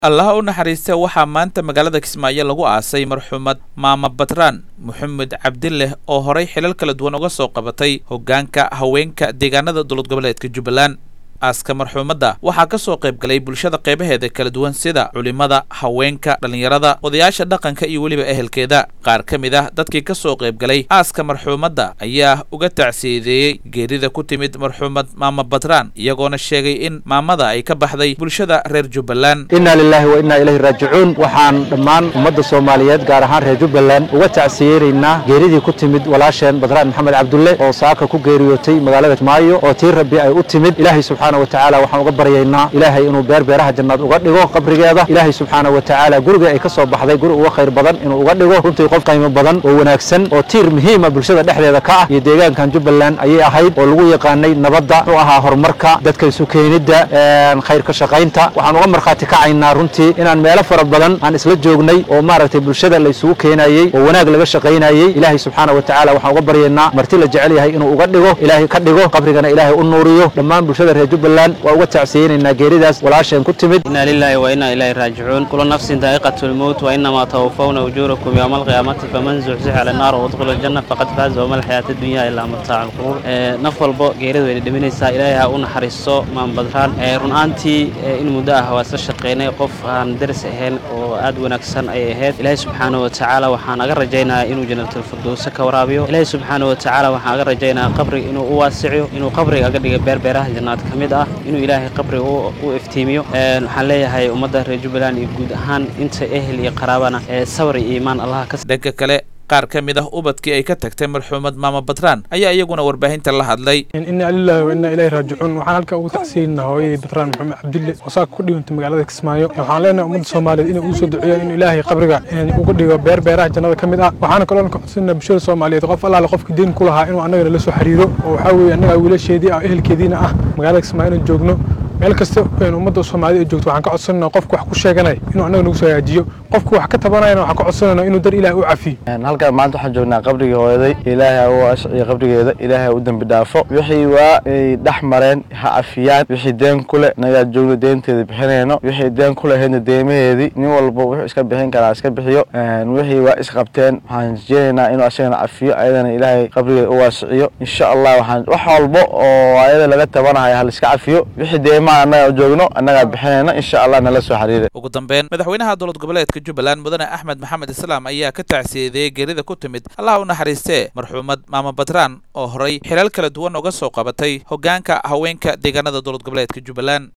allaha u naxariista waxaa maanta magaalada kismaayo lagu aasay marxuumad maama batraan moxamed cabdileh oo horay xilal kala duwan uga soo qabatay hoggaanka haweenka deegaanada dowlad goboleedka jubbaland aaska marxuumadda waxaa ka soo qayb galay bulshada qeybaheeda kala duwan sida culimmada haweenka dhallinyarada odayaasha dhaqanka iyo weliba ehelkeeda qaar ka mid ah dadkii ka soo qayb galay aaska marxuumadda ayaa uga tacsiyadeeyey geerida ku timid marxuumad maama batraan iyagoona sheegay in maamada ay ka baxday bulshada reer jubbaland inna lilaahi wa innaa ilayhi raajicuun waxaan dhammaan ummadda soomaaliyeed gaar ahaan reer jubbaland uga tacsiyeynaynaa geeridii ku timid walaasheen batraan maxamed cabdulle oo saaka ku geeriyootay magaalada kismaayo oo tii rabbi ay u timid ilaahay subxaana watacaala waxaan uga baryaynaa ilaahay inuu beer beeraha jannaad uga dhigo qabrigeeda ilaahay subxaana watacaala guriga ay ka soo baxday guri uga khayr badan inuu uga dhigo runtii qof qiimo badan oo wanaagsan oo tiir muhiima bulshada dhexdeeda ka ah iyo deegaankan jubbaland ayay ahayd oo lagu yaqaanay nabadda muxuu ahaa horumarka dadka isu keenidda khayr ka shaqaynta waxaan uga markhaati kacaynaa runtii inaan meelo fara badan aan isla joognay oo maaragtay bulshada la isugu keenayey oo wanaag laga shaqaynayey ilaahay subxaana watacaala waxaan uga baryaynaa marti la jecel yahay inuu uga dhigo ilaahay ka dhigo qabrigana ilaahay u nuuriyo dhammaan bulshada reer jubbaland waa uga tacsiyeynaynaa geeridaas walaasheen ku timid inna lillahi wa inna ilayhi raajicuun kullu nafsin daa'iqatu lmowt wa innamaa tawafawna ujuurakum yowma alqiyaamati faman zuxzixa cala annaar wadkhula aljanna faqad faaza wama alxayaatu dunya ilaa mataacu lquruur naf walbo geerida wayna dhiminaysaa ilaahay ha u naxariisto maan badraan run ahaantii in muddo ah waa isla shaqaynay qof aan daris ahayn oo aad wanaagsan ayay ahayd ilaahay subxaana wa tacaala waxaan aga rajaynayaa inuu jannatalfirdowse ka waraabiyo ilaahay subxaana wa tacaala waxaan aga rajaynayaa qabriga inuu u waasiciyo inuu qabriga aga dhiga beerbeeraha jannaad ka mid ah inuu ilaahay qabriga u iftiimiyo waxaan leeyahay ummadda reer jubbaland iyo guud ahaan inta ehel iyo qaraabana sabar iyo iimaan allaha ka dhanka kale qaar ka mid ah ubadkii ay ka tagtay marxuumad maama batraan ayaa iyaguna warbaahinta la hadlay inna lillahi wa inna ilayhi raajicuun waxaan halkaa ugu tacsiyeynaa hooyadii batraan maxamed cabdille oo saaka ku dhigantay magaalada kismaayo waxaan leenahay ummadda soomaaliyeed inay ugu soo duceeyaan inuu ilaahay qabriga uga dhigo beer beeraha jannada ka mid ah waxaana kaloo ka codsanaa bulshada soomaaliyeed qof allaale qofkii diin ku lahaa inuu annagana la soo xiriiro oo waxaa weeye annaga wiilasheedii ah ehelkeediina ah magaalada kismaayo inaan joogno meel kasta ummadda soomaalida ay joogto waxaan ka codsanayna qofka wax ku sheeganaya inuu annaga nagu soo hagaajiyo qofka wax ka tabanayana waxaan ka codsanayna inuu dar ilaah u cafiyo halkan maanta waxaan joognaa qabrigii hooyaday ilaahay ha u ashciyo qabrigeeda ilaahay ha u dembi dhaafo wixii waa ay dhex mareen ha cafiyaan wixii deen ku leh nagaa joogno deenteeda bixinayno wixii deen ku lahaydna deemaheedii nin walba wuxuu iska bixin karaa iska bixiyo wixii waa isqabteen waxaan rajeynaynaa inuu asagana cafiyo ayadana ilaahay qabrigeeda u waasiciyo insha allah waxaan wax walba oo ayada laga tabanayo ha laiska cafiyo wixii deema annaga joogno annagaa bixinayna insha allah nala soo xiriira ugu dambeyn madaxweynaha dowlad goboleedka jubbaland mudane axmed maxamed islaam ayaa ka tacsiyadeeyey geerida ku timid allaha u naxariistee marxuumad maama batraan oo horay xilal kala duwan uga soo qabatay hoggaanka haweenka deegaanada dowlad goboleedka jubbaland